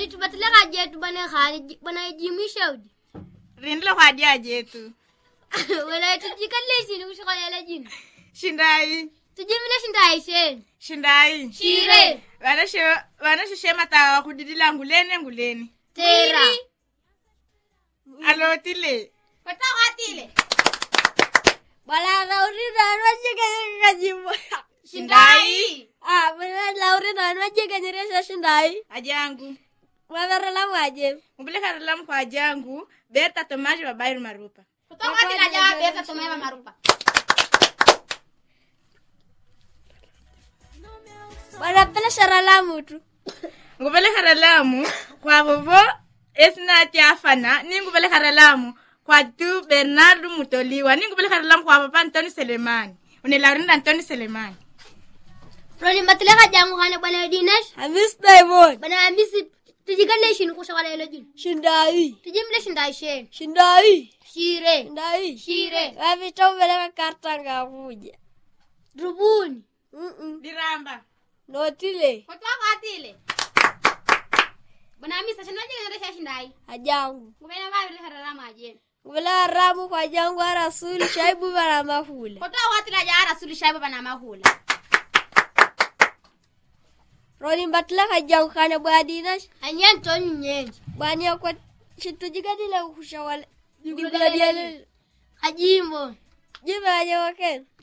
tubatile kajetu bwana khali bwana jimisha udi rindile khwadia jetu wala tujikalle shini kushikolela jini shindai tujimile shindai sheni shindai shire vana she- vana shishematawa khudidila nguleni nguleni tera alotile Wetawatile. Bwana Laurina anwajegenyeresha jimbo. shindai Ah, bwana Laurina anwajegenyeresha shindai. ajangu Mwaverela mwaje. ngupilekharelamu kwa ajangu berta tomaje babairu marupa Wetawatila jawa besa tumeva marupa. Bwana pele sharalamu tu. ngupelekharelamu kwa vovo esinati afana ningupelekharelamu kwa tu bernardo mutoliwa ningupelekharelamu kwa papa antoni selemani unelaurinda antoni selemani roni batile kajangu khane bwana dinesh Hamis Diamond. bwana amisi tujikalle shini kushikolela jini Shindai. tujimile shindai sheni Shindai. shire Shindai. shire Wavita ubeleka karta ngavuja. rubuni Mm-mm. diramba Notile. Wetawatile. Bwana Hamisa shinaje generesha shindai. Ajangu. Ngubena vavile harala majeni. Ngubela ramu kwa jangu wa rasuli shaibu bana mahula. Wetawatila jawa rasuli shaibu bana mahula. Roni mbatile kajangu kane bwana Dinash. anyen toni nyenji Bwana yakwa shitujigadile kushawale. Ngubela diale. kajimbo Jibe aje waken.